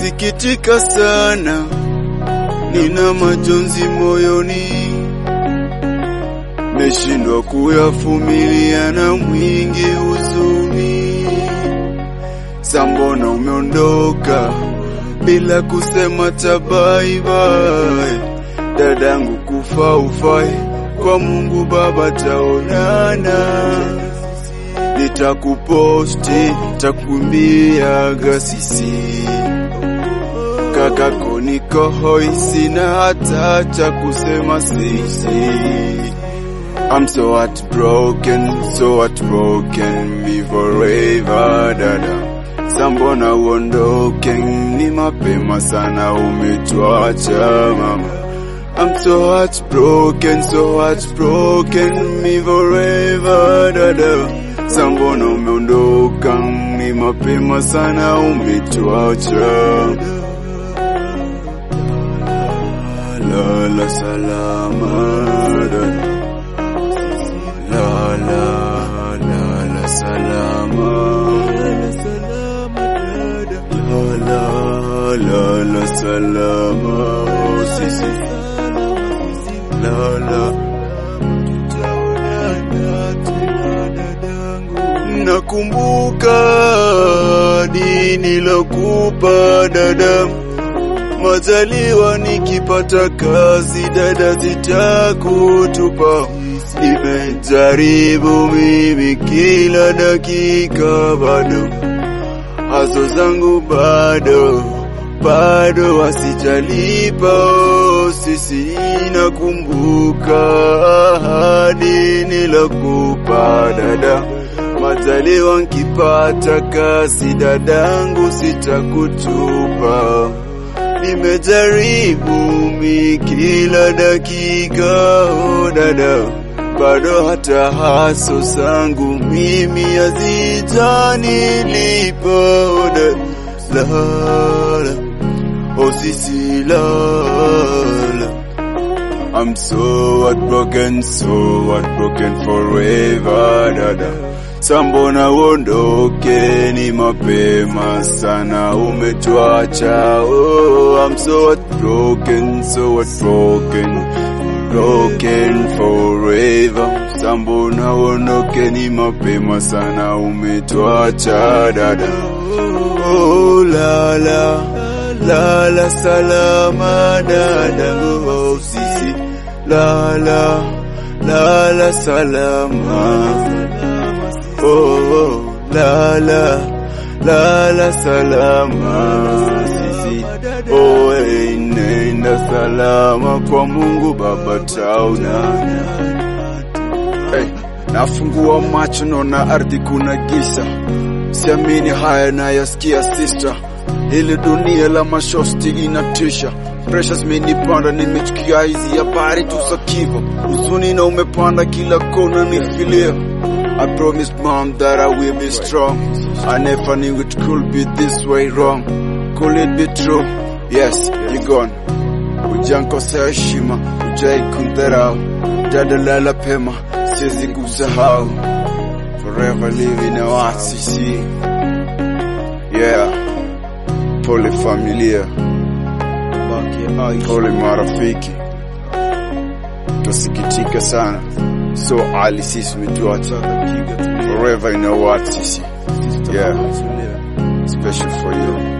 nasikitika sana, nina majonzi moyoni, meshindwa kuyavumilia na mwingi huzuni. Sambona umeondoka bila kusema ta bye bye, dadangu kufa ufai, kwa Mungu Baba taonana nitakuposti takuambiaga sisi kakako niko hoi, sina hata cha kusema sisi. I'm so heartbroken, so heartbroken, me forever dada. Sambona uondoke, ni mapema sana umetuacha mama. I'm so heartbroken, so heartbroken, me forever dada. Sambona umeondoka, ni mapema sana umetuacha. Lala salama dada. Lala, lala salama. Lala, lala salama. Oh, sisi. Lala. Nakumbuka dini lokupa dada, majaliwa nikipata kazi dada zitakutupa. Nimejaribu mimi kila dakika, bado hazo zangu bado bado wasijalipa. Oh, sisi nakumbuka ahadi nilokupa dada, majaliwa nkipata kazi dadangu sitakutupa. Nimejaribu mi kila dakika, oh dada, bado hata haso zangu mimi hazijanilipa. Oh dada, lala, oh sisi lala. I'm so heartbroken, so heartbroken forever dada. Sambona uondoke, ni mapema sana umetuacha. Oh, I'm so heartbroken, so heartbroken, broken forever. Sambona uondoke, ni mapema sana umetuacha dada. Oh, lala, lala salama dada. Oh, sisi, lala, lala salama. Oh, oh, lala, lala salama sisi. Oh, hey, nenda salama kwa Mungu Baba taonana. Hey, nafungua macho naona ardhi kuna giza, siamini haya nayasikia sister, ili dunia la mashosti inatisha Pressures zimenipanda, nimechukia hizi habari tu za kifo, huzuni na umepanda kila kona nifilia. I promised mom that I will be strong. I never knew it could be this way wrong. Could it be true? Yes, you're gone. Hujankosea heshima, hujai kundharau. Dada lala pema, siwezi kusahau. Forever living a wasisi. Yeah. Pole familia. Pole marafiki. Tusikitika sana. So Ali sisi umetuacha. Forever in a what sisi. Yeah. Special for you.